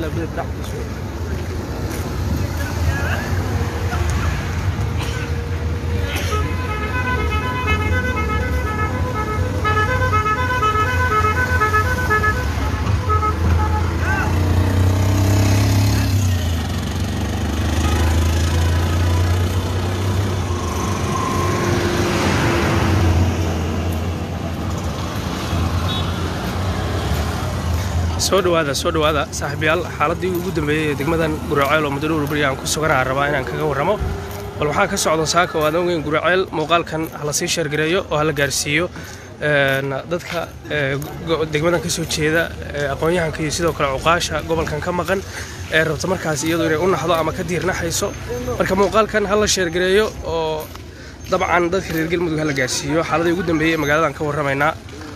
soo dhawaada soo dhawaada saaxiibayaal xaaladii ugu dambeeyey ee degmadan guraceel oo muddo dhowr beri aan ku suganaha rabaa inaan kaga warramo bal waxaa ka socda saaka oo aadan ogeyn guraceel muuqaalkan hala sii sheergareeyo oo hala gaarsiiyo dadka degmadan ka soo jeeda aqoon-yahanka iyo sidoo kale cuqaasha gobolkan ka maqan ee rabta markaas iyadu inay u naxdo ama ka diirnaxayso marka muuqaalkan hala sheergareeyo oo dabcan dadka reer galmudug hala gaarsiiyo xaaladii ugu dambeeyey ee magaaladan ka warramaynaa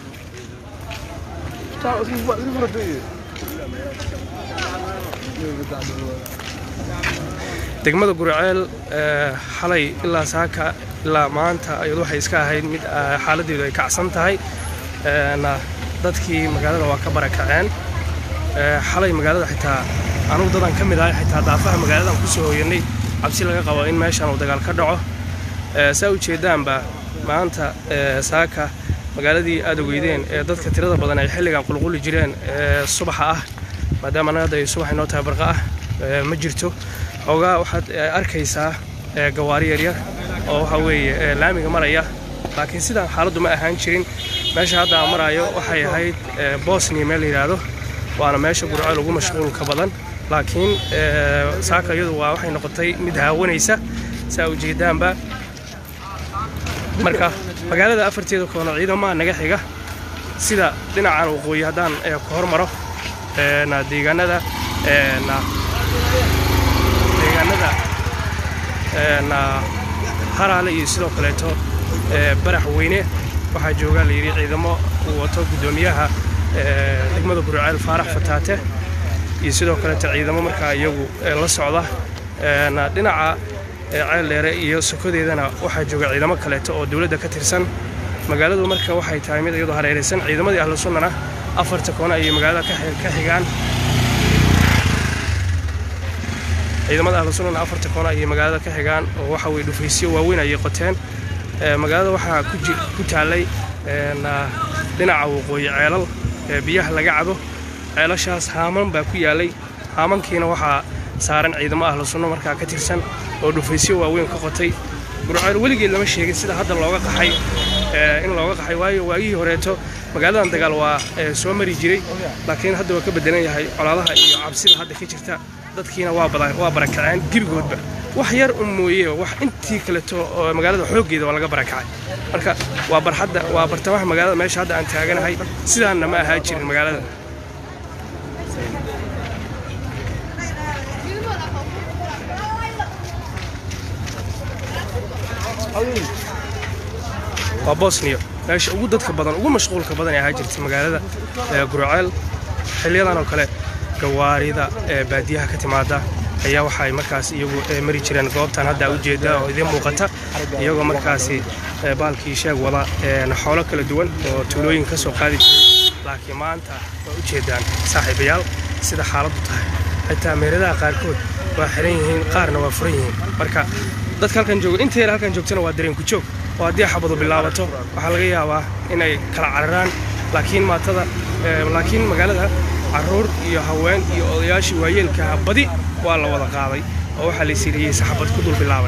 degmada guraceel xalay ilaa saaka ilaa maanta ayadu waxay iska ahayd mid xaaladeedu ay kacsan tahay dadkii magaalada waa ka barakaceen xalay magaalada xitaa anugu dadaan ka mid ahay xitaa daafaha magaaladan ku soo hooyanay cabsi laga qabo in meeshan uu dagaal ka dhaco saa ujeedaanba maanta saaka magaaladii aad ogeydeen ee dadka tirada badan ay xilligan qulquli jireen ee subaxa ah maadaama annaga hadda ay subax inoo tahay barqa ah ma jirto xoogaa waxaad arkaysaa gawaari yaryar oo waxa weeye laamiga maraya laakiin sidaan xaaladdu ma ahaan jirin meesha hadda aan maraayo waxay ahayd bosnia meel la yidhaahdo waana meesha gurceel ugu mashquulka badan laakiin saaka iyadu waa waxay noqotay mid haawanaysa saa ujeedaanba marka magaalada afarteeda koona ciidamaha naga xiga sida dhinacan waqooyi haddaan ku hormaro deegaanada deegaanada haraale iyo sidoo kaleeto barax weyne waxaa joogaa layidhi ciidamo uu wato guddoomiyaha degmada gurceel faarax fataate iyo sidoo kaleeto ciidamo markaa iyagu la socda dhinaca ceel dheere iyo sokodeedana waxaa jooga ciidamo kaleeto oo dowladda ka tirsan magaaladu marka waxay tahay mid iyadoo hareeraysan ciidamadii ahlu sunnana afarta koona ayay magaalada ka xigaan ciidamada ahlu sunnana afarta koona ayay magaalada ka xigaan oo waxa weye dhufaysyo waaweyn ayay qoteen magaalada waxaa ku taallay dhinaca waqooyi ceelal biyaha laga cabo ceelashaas haaman baa ku yaalay haamankiina waxaa saaran ciidamo ahlu sunno markaa ka tirsan oo dhufaysyo waaweyn ka qotay gurceel weligeed lama sheegin sida hadda looga qaxay in looga qaxay waayo waagihii horeeto magaaladan dagaal waa soo mari jiray laakiin hadda waa ka beddelan yahay colaadaha iyo cabsida hadda ka jirta dadkiina waa barakaceen gebigoodba wax yar un mooye wax intii kaleto oo magaalada xooggeeda waa laga barakacay marka waa barxadda waa bartamaha magaalada meesha hadda aan taaganahay sidaanna ma ahaa jirin magaalada waa bosniya meesha ugu dadka badan ugu mashquulka badan ee ahaa jirta magaalada gurceel xiliyadan oo kale gawaarida ee baadiyaha ka timaada ayaa waxaay markaas iyagu mari jireen goobtan hadda ujeeda oo idiin muuqata iyagoo markaasi baalkii sheeg wada xoolo kala duwan oo tuulooyin ka soo qaadi jiray laakiin maanta waa ujeedaan saaxiibayaal sida xaaladdu tahay xitaa meeradaha qaarkood waa xiran yihiin qaarna waa furan yihiin marka dadka halkan jooga inteena halkan joogtana waa dareenku joog oo haddii xabadu bilaabato waxaa laga yaabaa inay kala cararaan laakiin maatada laakiin magaalada carruur iyo haween iyo odayaashii waayeelkaha badi waa la wada qaaday oo waxaa la isiriyey saxabad ku dul bilaaban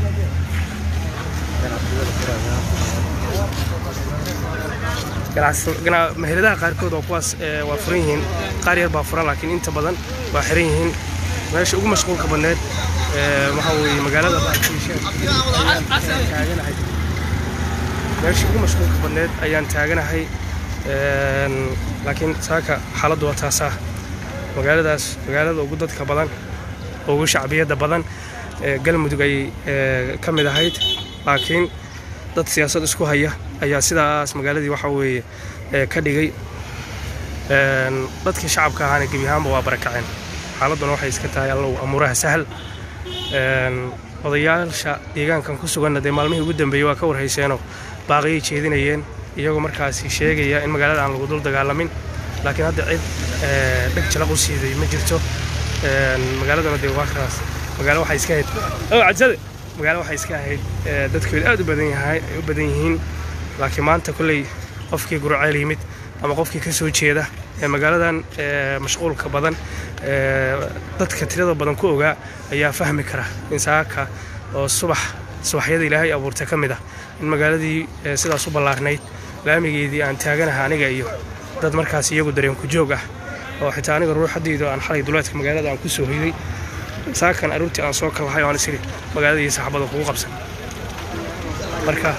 meheradaha qaarkood oo kuwaas waa furan yihiin qaar yar baa furan laakiin inta badan waa xiran yihiin meesha ugu mashquulka badneed waxaa weeye magaalada taaganahay meesha ugu mashquulka badneed ayaan taaganahay laakiin saaka xaaladdu waa taasaa magaaladaas magaalada ugu dadka badan ugu shacbiyadda badan galmudug ayay ka mid ahayd laakiin dad siyaasad isku haya ayaa sidaas magaaladii waxaa weeye ka dhigay dadkii shacabka ahaana gebi ahaanba waa barakaceen xaaladduna waxay iska tahay allow amuuraha sahal odayaasha deegaankan ku suganna dee maalmihii ugu dambeeyey waa ka warhayseenoo baaqiyay jeedinayeen iyagoo markaasi sheegaya in magaalada aan lagu dul dagaalamin laakiin hadda cid ee, dheg jalaq u siiday ma jirto Een, magaaladana dee waa kaas magaalo waxay iska ahayd oo cadsade magaalo waxay iska ahayd ee, dadkeedu aad u badan yahay ay u badan yihiin laakiin maanta kolley qofkii gurceel yimid ama qofkii ka soo jeeda ee magaaladan ee, mashquulka badan ee, dadka tirada badan ku ogaa ayaa fahmi kara in saaka oo subax subaxyada ilaahay abuurtay ka mid ah in magaaladii ee, sidaas u ballaarnayd laamigeedii aan taaganaha aniga iyo dad markaas iyagu dareen ku joog ah oo xitaa aniga ruuxadaydu aan xalay duleedka magaalada aan ku soo hoyday saakan aruurtii aan soo kalahay oo aan isiri magaalada iyo saxaabada kugu qabsan marka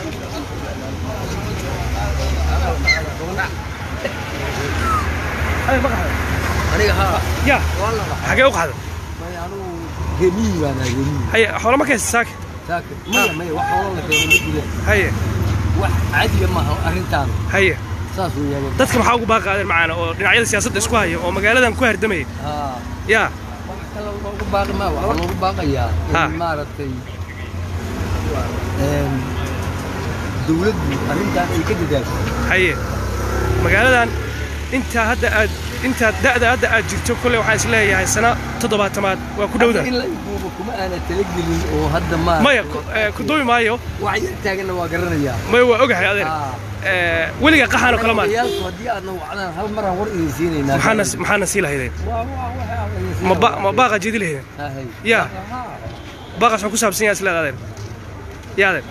aniga haa ya waa la xagee u qaada may anugu gemiyi baan ahay gemiyi haye xoolo ma kaysta saaka saaka maya maya wax hoola la keeno ma jire haye wax caadiga maaha arrintaan haye saas weeyaan dadka maxaa ugu baaqaadeen macaana oo dhinacyada siyaasadda isku haya oo magaaladan ku hardamaya haa ya wax kale loogu baaqi maa waxaa loogu baaqayaa Ha. in maaragtay een, dawladdu arrintaan ay ka dadaasho haye magaaladan intaa hadda aad intaa da'da hadda aad jirto kolley waxaan is leeyahay sana toddobaatamaad waa ku dhowda in la ibuubo kuma aana talagelin oo hadda ma maya ku- ee, ku duubi maayo wax yar taaganna waa garanayaa maya waa ogahay adeer Haa. Ee, weliga qaxaanoo kale maan Odayaashu haddii aadna wacdaan hal maraan war idin siinaynaa maxaana maxaana sii lahaydeen Waa- waa- waxaa la idin ma ba siinaa. ma baaqa jeedi lahaydeen Haa, hay. Ya. Haa. baaqas wuxuu ku saabsan yahay isleed adeer ya adeer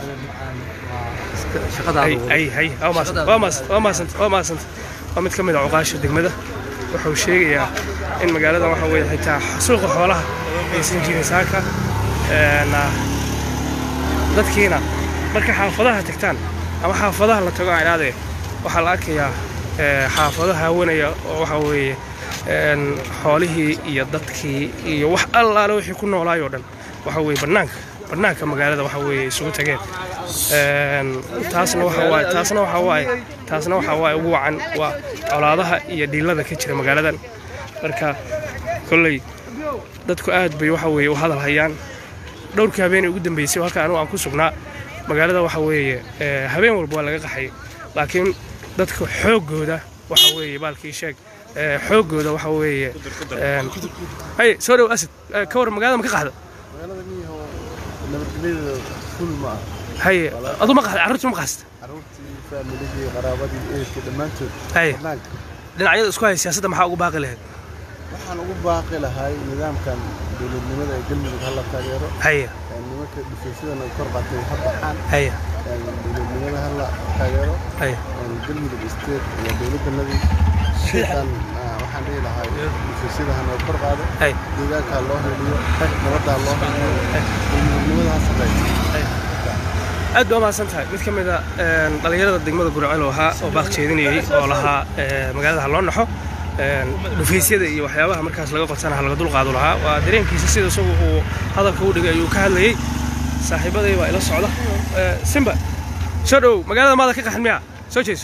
shaqadaada ay ay hay waa maasan waa maasan waa maasan waa maasan waa mid ka mid ah cuqaasha degmada wuxuu sheegayaa in magaalada waxa weeye xitaa suuqa xoolaha aysan jirin saaka Een, ah, dadkiina marka xaafadaha tagtaan ama xaafadaha la tago aadee waxaa la arkayaa ee, xaafado haawanaya oo waxa weeye een, xoolihii iyo dadkii iyo wax allaale wixii ku noolaay oo dhan waxa weeye bannaanka bannaanka magaalada waxa weeye isugu tageen Een, taasna waxa waaye taasna waxa waaye taasna waxa waaye ugu wacan waa colaadaha iyo dhiilada ka jira magaaladan marka kolley dadku aad bay waxa weeye u hadal hayaan dhowrkii habeenay ugu dambeysay oo halka anigu aan ku sugnaa magaalada waxa weeye ee, habeen walba waa laga qaxay laakiin dadka xooggooda waxa weeye baalkii sheeg ee, xooggooda waxa weeye een, hay soo dhow asad ee, ka war magaalada ma ka qaxda magaalada miyaho nabadgelyada ful ma ah haye adu ma qaxda carruurta ma qaxsta carruurtii faamiligii qaraabadii ehelkii dhammaantood haye banaanka dhinacyada isku haya siyaasadda maxaa ugu baaqi lahayd waxaan ugu baaqi lahay nidaamkan dowladnimada ee galmudug hala taageero haye ee nimanka dhifaysyadana kor qaatay ha baxaan haye ee dowladnimada hala taageero haye ee galmudug state iyo dowladdanadii shaytan ah, waxaan dhihi lahay dhifaysyada hana kor qaado haye deegaanka ha loo heliyo nabadda ha loo heliyo dowladnimada ha shaqeeyo aad baa mahadsan tahay mid ka mid a een, dhallinyarada degmada gurceel oo ahaa oo baaq jeedinayay oo lahaa ee, magaalada ha loo naxo een, dhufaysyada iyo waxyaabaha markaas laga qotana ha laga dulqaadu lahaa waa dareenkiisa sida isagu uu hadalka u dhigay ayuu ka hadlayey saaxiibaday baa ila socda Ee, simba soo dhow magaalada maada ka qaxin miya soo jeeso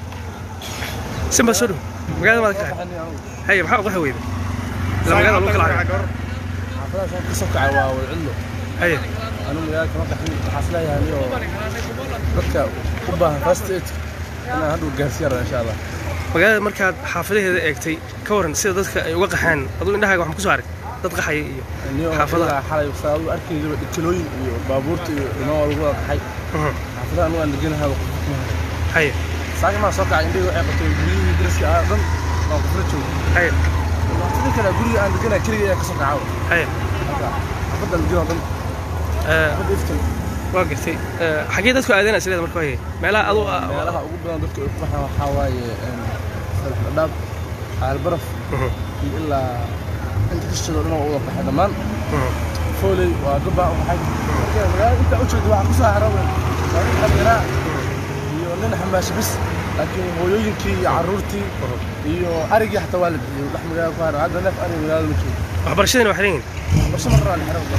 simba soo dhow magaalada maada ka qaxin haye maxaa u qaxi weyda ila magaalada lagu kala carayo xaafadahaas ka soo kacay waa wadcidlo haye anu magaalada kama qaxin waxaa isleeyahay oo dadka u baahan first aid inaan hadhow gaarsiin raba insha allah magaalada markaad xaafadaheeda eegtay ka waran sida dadka ay uga qaxaan aduu indhahaaga waxaan ku soo arag dad qaxaya iyo niyo Xaafadaha. xaafadaha xalay saadu arkayba dhikilooyin iyo baabuurta iyo inoo lagu wada qaxay Mhm. xaafadaha anu aan deganahay waa qof kuma hayo haye saaka maa soo kacay indhahii waxay qabtay guryihii dariska ah dhan waa qofla joogo haye sidii kale guriga aan deganahay keliga ayaa ka soo kaca haye marka xaafadda aan deganahay dhan Ee, xaafadda iftin waa gartay Ee, xaggee dadku aadeen isleeda marka haye meelaha adu meelaha ugu badan dadka ay ku qaxaan waxaa waaye sadax dhadhaab xaalbaraf Mhm. iyo ilaa inta kashado dhan waa u wada qaxay dhammaan Mhm. fooley waa gabaa u qaxay marka magaalada intaa u jeeda waxaa ku soo hara waa nin dhallinyaraa iyo nin xamaasho bis laakiin hooyooyinkii iyo carruurtii iyo arigii xataa waa la bixiyey dhex magaalada ku hara hadda neef arig magaalada ma joogo waxbarashadina waxay leeyihin barsho marraa la xiran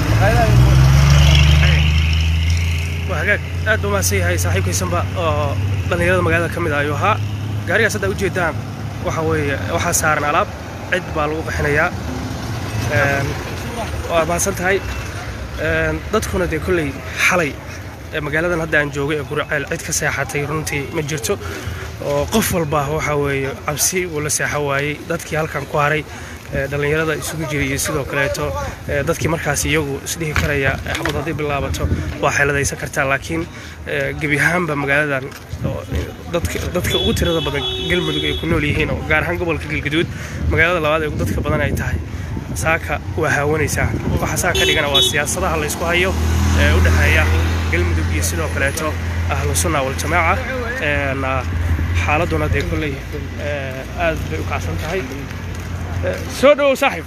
maqaayadaha waa hagaag aad buu mahadsan yahay saaxiibkaysanba oo dhallinyarada magaalada ka mid ah ayuu ahaa gaarigaas hadda ujeedaan waxa weeye waxaa saaran alaab cid baa lagu qaxinayaa Een, waa mahadsan tahay Een, dadkuna dee kolley xalay ee magaaladan hadda aan joogay ee gurceel cid ka seexatay runtii ma jirto oo qof walba waxa weeye cabsi uu la seexo waayey dadkii halkan ku haray ee, dhallinyarada isugu jiray iyo sidoo kaleeto ee, dadkii markaas iyagu isdhihi karaya ee, xabad hadday bilaabato waa xeeladaysan kartaa laakiin ee, gebi ahaanba magaaladan oo, ee, dadka dadka ugu tirada badan galmudug ay ku nool yihiin oo gaar ahaan gobolka galgaduud magaalada labaad ee ugu dadka badan ay tahay saaka waa haawanaysaa waxa saa ka dhigana waa siyaasadaha la isku hayo ee u dhexeeya galmudug iyo sidoo kaleeto ahlu sunna waljamaaca een, ah, xaaladuna dee kolley ee, aad bay u kacsan tahay Ee, soo dhowow saaxiib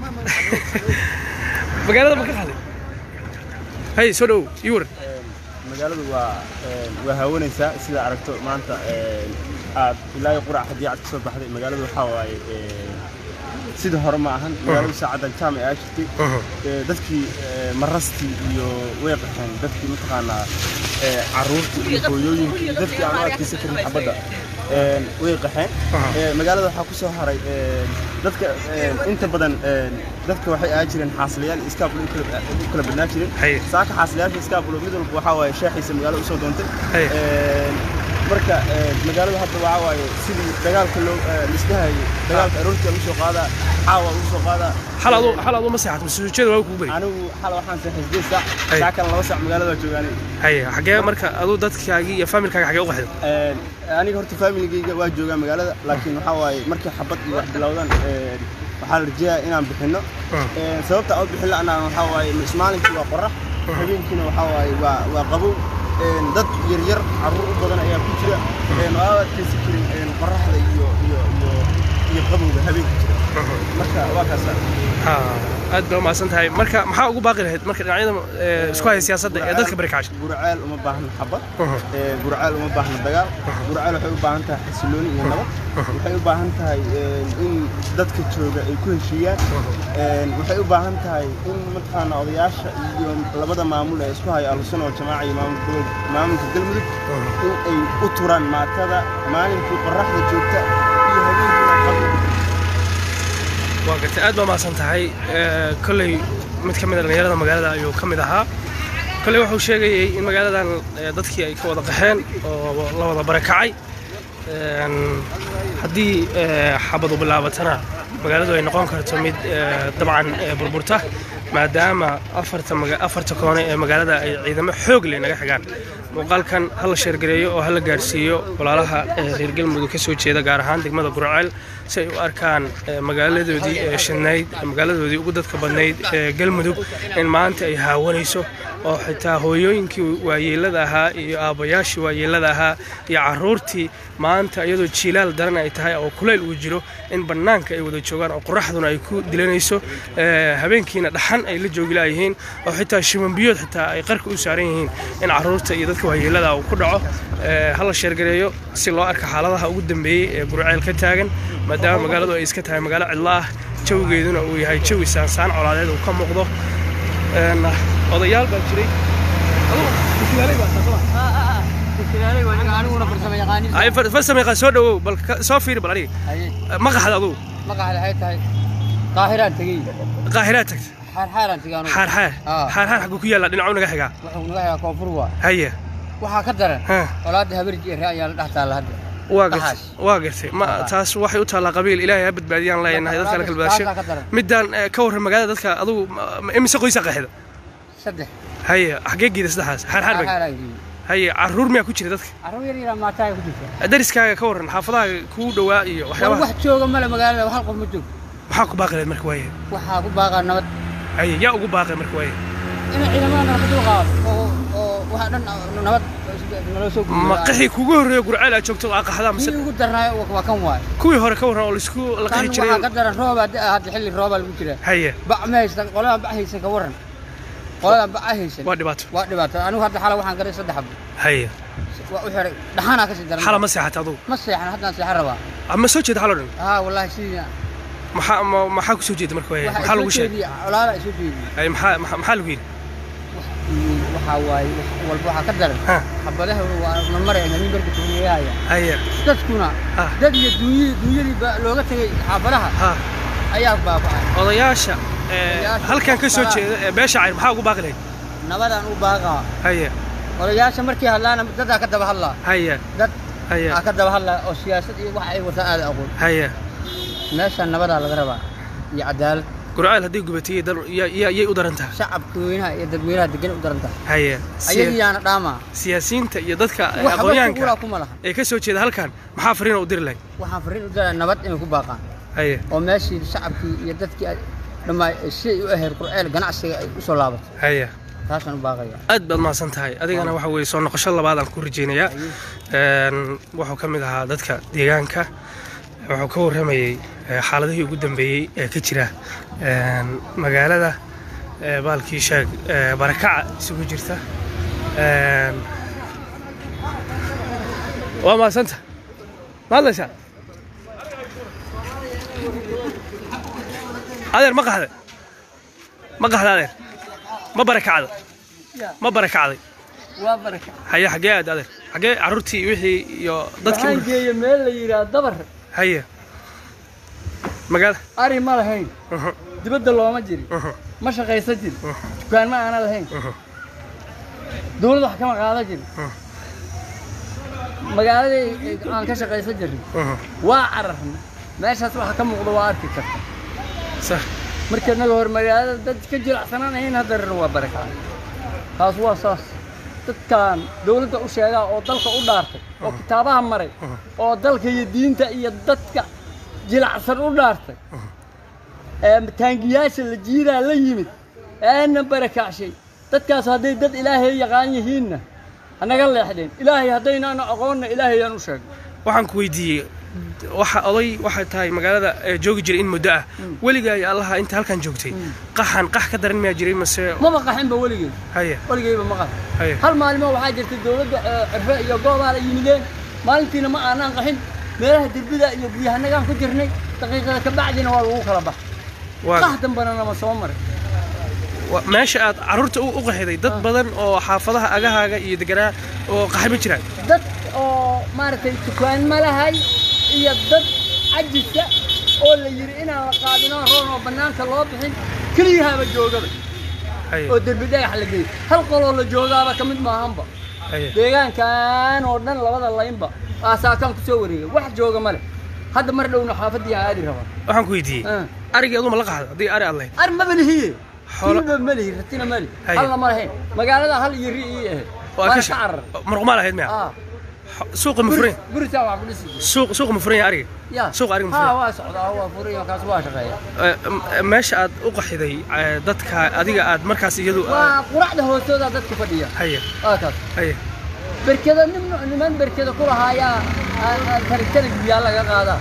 magaalada ma ka qaday hay soo dhowow ii waran magaaladu waa waa haawanaysaa sida aragto maanta aad ilaa iyo qurac haddii aad ka soo baxday magaaladu waxaa waaye sida hore ma ahan magaaladu saacadan jaamac aa jirtay Ee, dadkii ee, marastii iyo way qaxeen dadkii mataqaanaa ee, carruurtii iyo hooyooyinkii iyo dadkii aan u adkaysan karin xabadda Ee, way qaxeen Ee, magaalada waxaa ku soo haray ee, dadka ee, inta badan ee, dadka waxay ahaa jireen xaasilayaal iskaabulo u kala- u kala badnaa jireen Haye. saaka xaasilayaasha iskaabulo mid walba waxaa waaye sheexiisa magaalada usoo doontay Haye. Ee, marka ee, magaalada hadda waxaa waaye sidii dagaalka loo ee, lisdhahayay dagaalka aroortii lagu soo qaadaa caawa lagu soo qaadaa xal adu xal adu ma seexato masuujeeda waa kugu bari anigu xal waxaan seexay sideed saac Haye. saacan laba saac magaalada waa joogaanay haye xagee marka aduu dadkaagii iyo faamilkaaga xagee u qaxday Een, aniga horta familigayga waa joogaa magaalada laakiin waxaa waaye markay xabad iyo wax bilowdaan een, waxaa la rajeeyaa inaan bixinno Een, sababta aan u bixin la'naan waxaa waaye is- maalinkii waa qorax habeenkiina waxaa waaye waa waa qabow Een, dad yaryar carruur u badan ayaa ku jira Een, oo aan adkaysan karin een, qoraxda iyo iyo iyo iyo qabowga habeenka jira marka waa kaasa Ha, aad baa umahadsan tahay marka maxaa ugu baaqi lahayd marka dhinacyada ee, isku haya siyaasadda ee dadka barakaasha guraceel uma baahna xabad Mhm. Ee, guraceel uma baahna dagaal guraceel waxay u baahan tahay xasilooni iyo nabad waxay u baahan tahay een, in dadka jooga ay ku heshiiyaan Een, waxay u baahan tahay in mataqaana odayaasha iyo labada maamul ee isku haya ahlusuna waljamaaca iyo maamulka gobol- maamulka galmudug in ay u turaan maatada maalinkii qoraxda joogta iyo habeenkiina qabow waa gartay aad baa umahadsan tahay Ee, kolley mid ka mid a dhallinyarada magaalada ayuu ka mid ahaa kolley wuxuu sheegayey in magaaladan ee, dadkii ay ka wada qaxeen oo la wada barakacay Een, haddii ee, xabadu bilaabatana magaaladu ay noqon karto mid ee, dabcan ee, burburta maadaama afarta maga- afarta koone ee magaalada ay ciidamo xoog leh naga xigaan muuqaalkan ha la sheergareeyo oo ha la gaarsiiyo walaalaha ee reer galmudug ka soo jeeda gaar ahaan degmada gurceel si ay u arkaan ee, magaaladoodii ee shidnayd ee magaaladoodii ugu dadka badnayd ee galmudug in maanta ay haawanayso oo xitaa hooyooyinkii waayeelada ahaa iyo aabbayaashii waayeelada ahaa iyo carruurtii maanta iyadoo jiilaal daran ay tahay oo kulayl uu jiro in bannaanka ay wada joogaan oo qoraxduna ay ku dilanayso ee, habeenkiina dhaxan ay la joogi laayihiin oo xitaa shimanbiyood xitaa ay qarka u saaran yihiin in carruurta iyo dadka waayeelada uu ku dhaco ee, ha la sheergareeyo si loo arka xaaladaha ugu dambeeyey ee gurceel ka taagan maadaama magaaladu ay iska tahay magaalo cidlo ah jawigeeduna uu yahay jawi saansaan colaadeed uu ka muuqdo Een, odayaal baa jiray Adigu, wakiilaaley baa tahay, soo ma? aniguna farsamo yaqaanin Ay, far- farsama yaqaan soo dhawow bal ka- soo fiiri bal aniga ma qaxda adugu magaca waxay tahay qaahiraan tegey qaahiraad tagta xaarxaaraan tegey anugu xaarxaar Ah. xaarxaar xaguu ku yaallaa dhinacu naga xigaa wuxuu naga xigaa koonfur waa haye waxaa ka daran ha colaadda habarji ee ayaa la dhex taalla hadda waa gartay Dhaxaas. waa gartay ma Ah. taas waxay u taallaa qabiil ilaahay ha badbaadiyaan leenahay dadka la kala badasho Taasaa ka daran. midaan eh, ka warran magaalada dadka adugu ma- ma- imise qoysa qaxida saddex haye xagee geeda saddexaas xaarxaar baa xaarxaaraan geeyey haye carruur miyaa ku jira dadka carruur yar yaraa maataaya ku jirta dariskaaga ka warran xaafadaha kugu dhowaa iyo war waxyaabaha wax jooga male magaalada hal qof ma joog maxaa ku baaqi lahayd marka waaye waxaa ku baaqaa nabad haye yaa ugu baaqay marka waaye in ciidamada nabad dul qaado oo oo waxa dhan nabad naloo soo ma qixii kugu horreeya gurceel aad joogto aa qaxdaa mise kii ugu darnaayo waa kan waay kuwii hore ka warran oo laisku la kan qixi waxaa ka jiray daran roobaa da hadda xilli roobaa lagu jiraa haye bac ma haysan qoladan bac haysan ka waran qoladan bac haysan waa dhibaato waa dhibaato anigu hadda xala waxaan garay saddex xabo haye waa u xiray dhaxanaa kasii daran xala ma seexata adugu ma seexan haddaan seexan rabaa ama soo jeeda xalo dhan haa wallaahi sidii maxaa ma- maxaa ku soo jeeda marka waaye maxaa lagu sheegay colaala isu jeediye haye maxaa maxaa maxaa lagu yidhi waxaa waaye wax walba waxaa ka daran ha xabadaha waa marmaraya nin barka tuuneeyahaya haye dadkuna Ah. dad iyo duunyadii duunyadii baa looga tegay xaafadaha ha ayaa baaba'ay odayaasha ee, Odayaasha halkan ka soo waxaa- jeeda ee beesha cayr maxaa ugu baaqi lahayd nabadaan u baaqaa haye odayaasha markii hadlaana dadaa ka daba hadlaa haye dad Haya. aa ka daba hadlaya oo siyaasad iyo wax ay wataan aada aqoon haya meeshaan nabadaa laga rabaa iyo cadaalad gurceel haddii gubatay dal ya- ya- yay u daran tahay shacabka weynaha iyo dadweynaha degan u daran tahay haya ayagiyaana dhaamaa siyaasiyiinta iyo dadka waxba kuguraa aqoonyahanka kuma laha ee ka soo jeeda halkan maxaa fariina u diri lahay waxaan fariin u diraa nabad inay ku baaqaan haya oo meeshii shacabkii iyo dadkii ay dhammaa siday u ahayd qurceel ganacsiga ay u soo laabato haya taasaan u baaqaya aad baad mahadsan tahay adigana waxa weeye soo noqosho labaad aan ku rajaynayaa Een, wuxuu ka mid ahaa dadka deegaanka wuxuu ka warramayey eh, xaaladihii ugu dambeeyey ee ka jira een, magaalada eh, baalkii sheeg eh, barakaca isugu jirta Een, waa mahadsanta ma hadlaysaa adeer ma qaxday ma qaxda adeer ma barakacda ma barakacday waa baraka haye xaggee aad adeer xaggee carruurtii wixii iyo dadkii waxaan geeya meel la yidhaha dabar haye magaala ari ma lahayn Mhm, dibadda looma jirin mhm, ma shaqaysan jirin dukaan ma aana lahayn mhm, dawlad wax kama qaadan jirin Mhm. magaaladii aan ka shaqaysan jirin mhm. waa cararna meeshaas waxa ka muuqda waa arki karta sax marka naga hor magaalada dad ka jilacsanaanayn haddarana waa baraka taas waa saas dadkan dawladda u sheegaa oo dalka u dhaartay oo kitaabaha maray oo dalka iyo diinta iyo dadka jilacsan u dhaartay ee taangiyaasha la jiiraa la yimid eena barakacshay dadkaas hadday dad ilaahay yaqaan yihiinna hanaga leexdeen ilaahay haddaynaana aqoonna ilaahayaan u sheegay waxaan ku weydiiyey waxa oday waxay tahay magaalada ee joogi jiray in muddo ah weligaa iyo allaha inta halkan joogtay qaxan qax ka daran miyaa jiray mase maba qaxinba weligeed haye weligeyba ma qaxin haye hal maalimo waxaa jirtay dawladda ee cirfe iyo goobaha la yimideen maalintiina ma aanaan qaxin meelaha derbida iyo guyahanagaan ku jirnay daqiiqada ka bacdina waa lagu kala bax waa qax dambana nama soo maray wa- meesha aad carruurta u u qaxiday dad badan oo xaafadaha agahaaga iyo deganaa oo qaxay ma jiraan dad oo maaragtay dukaan ma lahay iyo dad cajisa oo la yidhi inaan la qaadinoo roon oo bannaanka loo bixin keliyahaaba joogaba haye oo derbi dhagax la geeyey hal qoloo la joogaaba ka mid maahanba haye deegaankan oo dhan labada laynba waa saakaan ku soo wareegay wax jooga ma leh hadda mar dhowna xaafadii aan aadi rabaa waxaan ku weydiiyey Ah. arigii aduma la qaxda haddii ari aad lahayd ar maba lihiye Xoolo- hilba ma lihi ratina ma lihi Haye. halna ma lahayn magaalada hal iyo ri ii ahayd oo aad waana ka ka sha- carar muruqmaa lahayd miya ah suuqa ma furan gurisaa wax ku dhisi jiray. suuq suuqa ma furan yahay ariga ya Suuqa ariga ma ha furan. waa socdaa waa furay kaas waa shaqeeya Eh, m- meesha aad u qaxiday eh, dadka adiga aad markaas iyadu waa quracda hoostooda dadka fadhiya haye waa kaas haye berkeda nim niman berkeda ku lahaayaa tarigtana biyaa laga qaadaa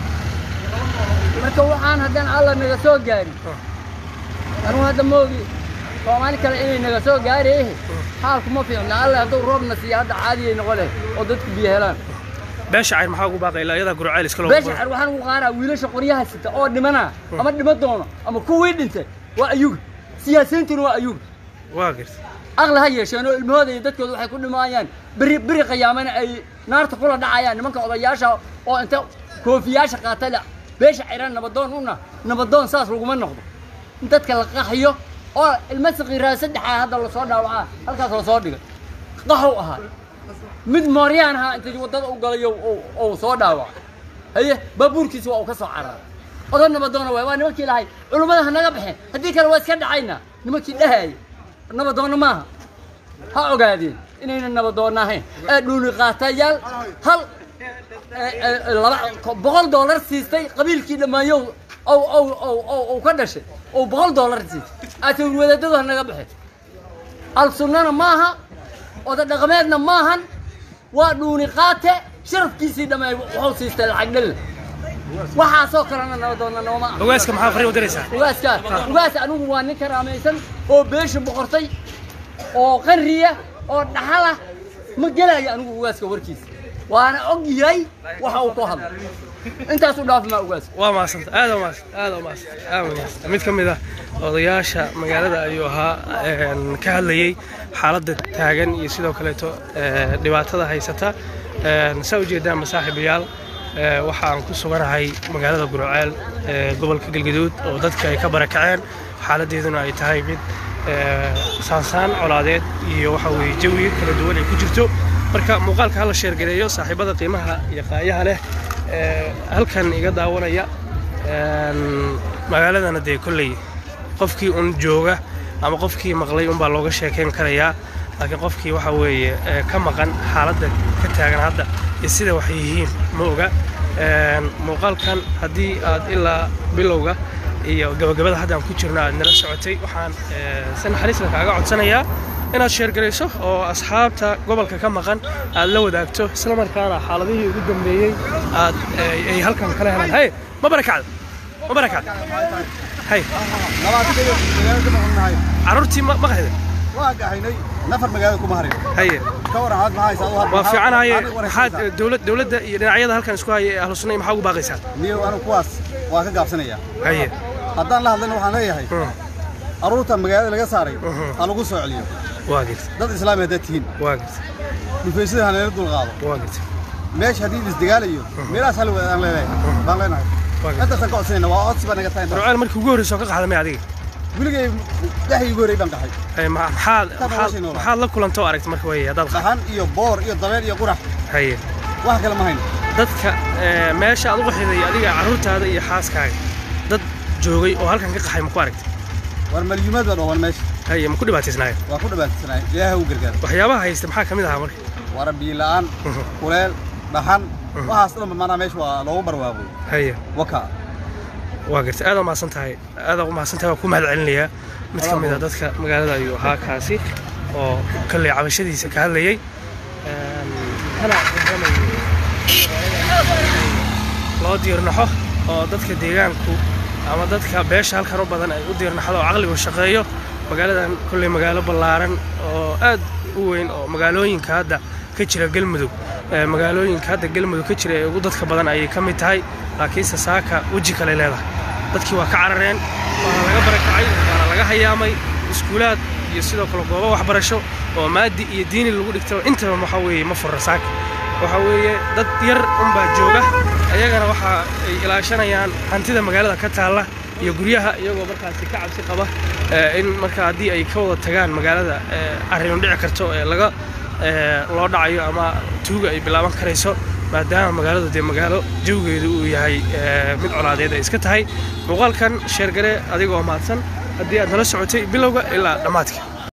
marka waxaan haddaan alla naga soo gaarin anugu hadda moogi soomaali kale inay naga soo gaaree xaalku ma fiicna alle hadduu roobna siiya hadda caadiyay noqo leh oo dadku biyo helaan beesha cayr maxaa ugu baaqay ilaa iyadaa gurceel iska loo beesha xer waxaan ugu qaaraa wiilasha qoryaha sita oo dhimana ama dhima doono ama kuwii dhintay waa ayuga siyaasiyiintuna waa ayuga waa garta aqli ha yeesheen oo ilmahooda iyo dadkooda waxay ku dhimaayaan beri beri qiyaamana ay naarta kula dhacayaan nimanka odayaasha oo inta koofiyaasha qaata la beesha xiran nabadoon una nabadoon saas laguma noqdo in dadka la qaxiyo oo ilma saqiiraa saddexaa hadda lasoo dhaawacaa halkaas lasoo dhigay qaxow ahaa mid mooryaan ahaa inta waddada u galayo uu soo dhaawaca haye baabuurkiisa waa uu ka soo cararay odan nabadoona waay waa nimankii lahay culummada ha naga baxeen haddii kale waa iska dhacaynaa nimankii dhahaya nabadoonna maaha ha ogaadeen inayna nabadoonna ahayn ee dhuuli qaatayaal hal ee, ee, laba boqol doolar siistay qabiilkii dhammaanyow ow ow ow ow ow ka dhashay oo boqol doolar siistay aatawr wadaadadu ha naga baxeen al sunnana maaha oda dhaqameedna maahan waa dhuuni qaate sharafkiisii dhammeey wuxuu siistay lacag dhelle waxaasoo kalena nabadoonna nooma ah ogaaska maxaa fariin u diraysaa ugaaska ugaas anigu waa nin karaamaysan oo beesha boqortay oo qanriya oo dhaxala ma gelayo anigu ugaaska warkiisa waana og yahay waxa uu ku hadla intaas u dhaafi maa ugaaska waa mahadsanta aad waa mahadsanta aad waa mahadsanta aad waa mahadsanta mid ka mid ah odayaasha magaalada ayuu ahaa een, ka hadlayey xaaladda taagan iyo sidoo kaleeto ee, dhibaatada haysata Een, saa ujeedaan masaaxiibayaal ee, waxa aan ku suganahay magaalada gurceel ee gobolka galgaduud oo dadka ay ka barakaceen xaaladdeeduna ay tahay mid ee, saansaan colaadeed iyo waxa weeye jawi kala duwan ay ku jirto marka muuqaalka hala sheergareeyo saaxiibada qiimaha iyo qaayaha leh ee halkan iga daawanaya een, magaaladana dee kolley qofkii un jooga ama qofkii maqlay unbaa looga sheekayn karayaa laakiin qofkii waxa weeye ee, ka maqan xaaladda ka taagan hadda iyo sida wax yihiin ma oga Een, muuqaalkan haddii aad ilaa bilowga iyo gabagabada hadda aan ku jirno aad nala socotay waxaan ee, si naxariisla kaaga codsanayaa inaad sheergarayso oo asxaabta gobolka ka maqan aad la wadaagto islamarkaana xaaladihii ugu dambeeyey aad ee, ay halkan kala helaan hay ma barakacda ma barakacda hay labaatan magaalada ka maqannahay carruurtii ma maqahda waa gahaynay nafar magaalada kuma harin haye ka waran aad maxaa haysaa waa fiicanahaye maxaad ee, dowlad dowladda iyo dhinacyada halkan isku haya ee ahlu sunna maxaa ugu baaqaysaa niyo anigu kuwaas waa ka gaabsanaya haye haddaan la hadlayna waxaan leeyahay Mm, carruurta magaalada laga saaray Mhm. ha lagu soo celiyo waa girta dad islaami haddaad tihiin waa girta dhufaysyada ha nala dulqaado waa girta meesha haddii isdagaalayo meelahaas hal aan leenahay baan leenahay waa girta intaasaan ka codsanayna waa codsi baa naga tahay intaas. rucaal markii ugu horreysay oo ka qaxdamay adiga weligay dhexdii ugu horreey baan qaxay Haye, ma- maxaad Tan maxaad noloshii noolaa. maxaad la kulantoo aragtay marka weeye haddaad qaxdo dhaxan iyo boor iyo dabeel iyo qurax haye wax kale ma hayno dadka ee, meesha aad u qaxiday adiga carruurtaada iyo xaaskaaga dad joogay oo halkan ka qaxay ma ku aragtay war malyumaad baa dhooban meesha haye ma ku dhibaataysnaayeen waa ku dhabaantisanaay ilaaha u gargaar waxyaabaha haysta maxaa ka mid ahaa marka wara biila'aan kuleel dhaxan waxaas dhanba maanaa meesha waa loogu barwaaqoy haye waka waa gartay aad umahadsan tahay aad umahadsan tahay waa ku mahad celinayaa mid ka mid a dadka magaalada ayuu ahaa kaasi oo kalley cabashadiisa ka hadlayay Een, kana warramayay loo diirnaxo oo dadka deegaanku ama dadka beesha halkan u badan ay u diirnaxdo oo caqligu shaqeeyo magaaladan kolley magaalo ballaaran oo aad u weyn oo magaalooyinka hadda ka jira galmudug ee magaalooyinka hadda galmudug ka jira ee ugu dadka badan ayay ka mid tahay laakiinse saaka weji kale leedahay dadkii waa ka carareen waana laga barakacay waana laga hayaamay iskuulaad iyo sidoo kale goobo waxbarasho oo maadi iyo diini lagu dhigtaba intaba waxa weeye ma furra saaka waxa weeye dad yar unbaa jooga ayagana waxa ay ilaashanayaan hantida magaalada ka taalla iyo guryaha iyagoo markaasi ka cabsi qaba ee, in marka haddii ay ka wada tagaan magaalada ee, arrin dhici karto ee laga ee, loo dhacayo ama tuuga ay bilaaban karayso maadaama magaaladu dee magaalo jawgeedu uu yahay ee, mid colaadeed ay iska tahay muuqaalkan sheergare adigoo mahadsan haddii aad nala socotay bilowga ilaa dhammaadka